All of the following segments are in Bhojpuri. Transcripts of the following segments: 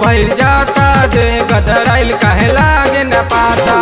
भइल जाता जे गदराइल काहे लागे न पाता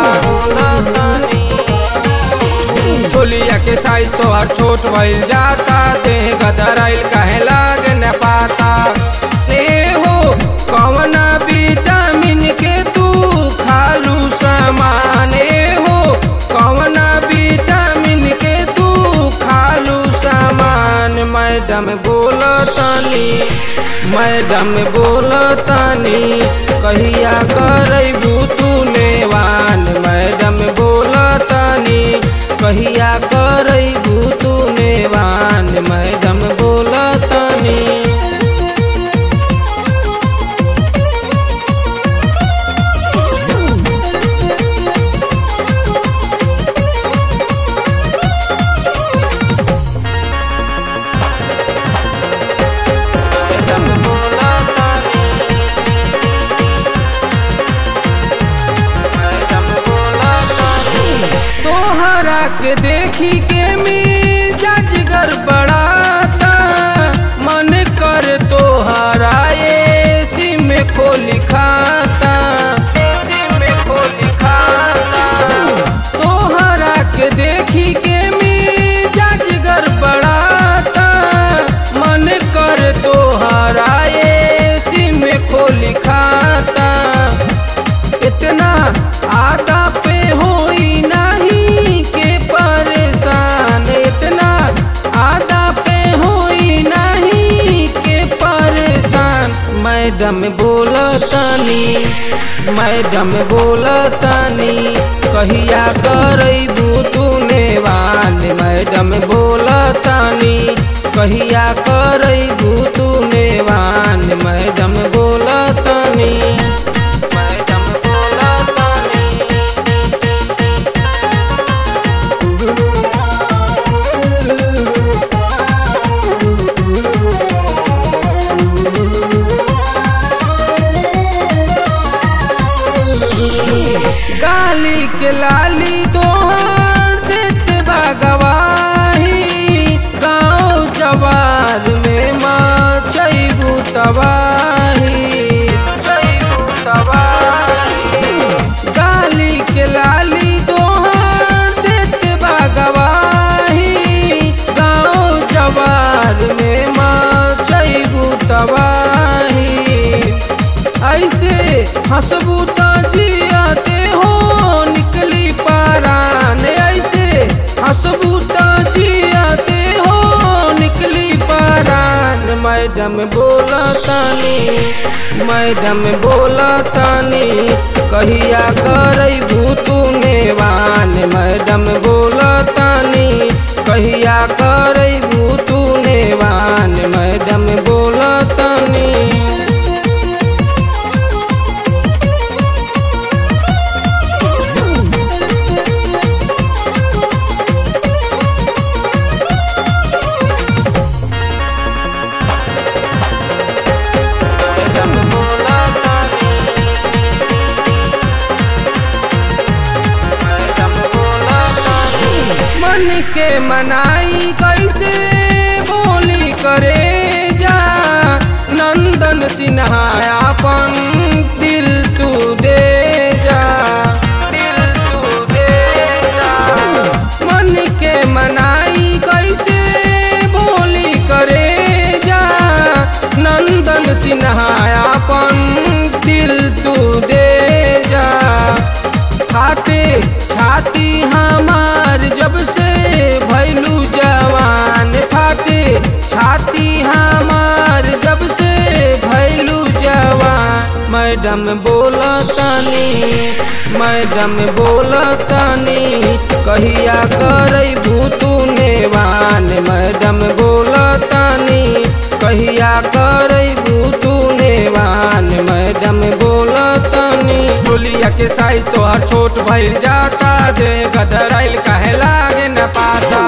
छोलिया के साइज तोहर छोट भइल जाता देह गदराइल काहे लागे न पाता ए हो कवना विटामिन के तू खालू सामान ए हो कवना विटामिन के तू खालू सामान मैडम बोलतानी मैडम बोलतानी कहिया करबू तू नेवान मैडम बोलतानी कहिया करबू तू नेवान मैडम बोलतानी मैडम बोलतानी मैडम बोलतानी तोहरा के देखी के मिजाज गड़बड़ाता मन कर तोहरा एसी में खोली खाता एसी में खोली खाता तोहरा के देखी के मिजाज गड़बड़ाता मन कर तोहरा एसी में खोली खाता इतना आदा पे होई नहीं के परेशान इतना आदा पे होई नहीं के परेशान मैडम बोलतानी मैडम बोलतानी कहिया करबू तू नेवान मैडम बोलतानी कहिया करबू तू नेवान मैडम बोलतानी मैडम बोलतानी गाली के लाली तोहर देते बा गवाही गाँव जवार में मचैबू तबाही मचैबू तबाही गाली के लाली तोहर देते बा गवाही गाँव जवार में मचैबू तबाही ऐसे हंसबू तो जियाते हो निकली पारान ऐसे हंसबू तो जियाते हो निकली पारान मैडम बोलतानी मैडम बोलतानी कहिया करबू तू नेवान मैडम बोलतानी कहिया करबू तू नेवान मैडम बोलतानी मैडम बोलतानी मैडम बोलतानी मन के मनाई कैसे बोली करे जा नंदन सिन्हा अपन दिल तू दे जा दिल तू दे जा मन के मनाई कैसे बोली करे जा नंदन सिन्हा अपन दिल तू दे जा खाते छाती हमार जब से भैलू जवान फाटे छाती हमार जब से भैलू जवान मैडम बोलतानी मैडम बोलतानी कहिया करबू तू नेवान मैडम बोलतानी कहिया करबू तू नेवान मैडम बोलतानी चोलिया के साइज तोहर छोट भइल जाता जे गदराइल काहे लागे न पाता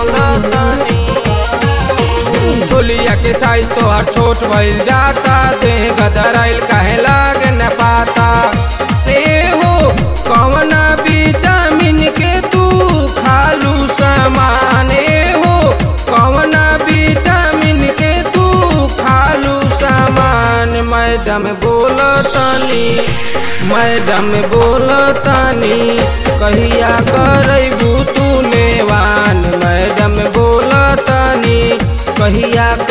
चोलिया के साइज तोहर छोट भइल जाता देह गदराइल काहे लागे न पाता ए हो कवना विटामिन के तू खालू सामान ए हो कवना विटामिन के तू खालू सामान मैडम बोलत मैडम बोलतानी कहिया करबू तू नेवान मैडम बोलतानी कहिया